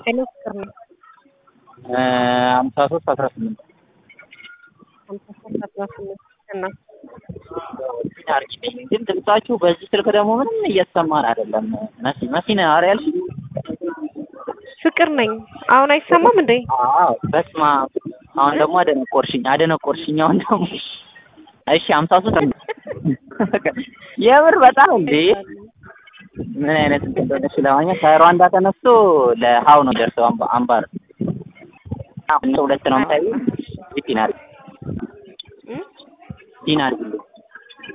ሄሎ ፍቅር ነው። ሀምሳ ሶስት አስራ ስምንት ሀምሳ ሶስት አስራ ስምንት እና አርጊልኝ። ግን ድምጻችሁ በዚህ ስልክ ደግሞ ምንም እየተሰማን አይደለም። መሲ መሲ ነህ ኧረ ያልሽኝ? ፍቅር ነኝ። አሁን አይሰማም እንዴ? አዎ በስመ አብ። አሁን ደግሞ አደነቆርሽኝ አደነቆርሽኝ። አሁን ደግሞ እሺ ሀምሳ ሶስት የምር በጣም እንዴ ምን አይነት እንደሆነች ለማግኘት ከሩዋንዳ ተነስቶ ለሀው ነው ደርሰው አምባ- አምባር አሁን ሁለት ነው የምታዩ ፒን አድርጊ እም? ፒን አድርጊ